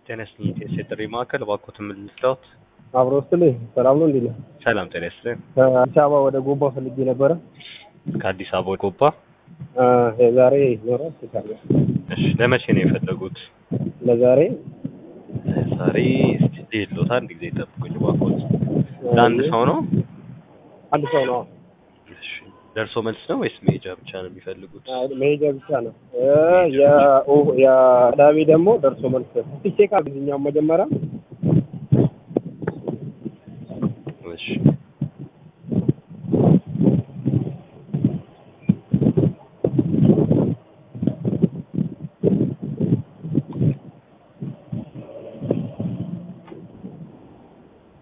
ጤና ይስጥልኝ። የጥሪ ማዕከል እባክዎትን ምን ልርዳዎት? አብሮ ስትልኝ ሰላም ነው እንዴት ነህ? ሰላም ጤና ይስጥልኝ። ከአዲስ አበባ ወደ ጎባ ፈልጌ ነበረ። ከአዲስ አበባ ወደ ጎባ። አ፣ የዛሬ ይኖራል ይታለ እሺ ለመቼ ነው የፈለጉት? ለዛሬ ዛሬ እስቲ ሌሎት አንድ ጊዜ ጠብቁኝ እባክዎት። ለአንድ ሰው ነው? አንድ ሰው ነው። እሺ ደርሶ መልስ ነው ወይስ መሄጃ ብቻ ነው የሚፈልጉት? አይ፣ መሄጃ ብቻ ነው። እ፣ የኦ- የቅዳሜ ደግሞ ደርሶ መልስ እስቲ ቼክ አድርግልኛው መጀመሪያ እሺ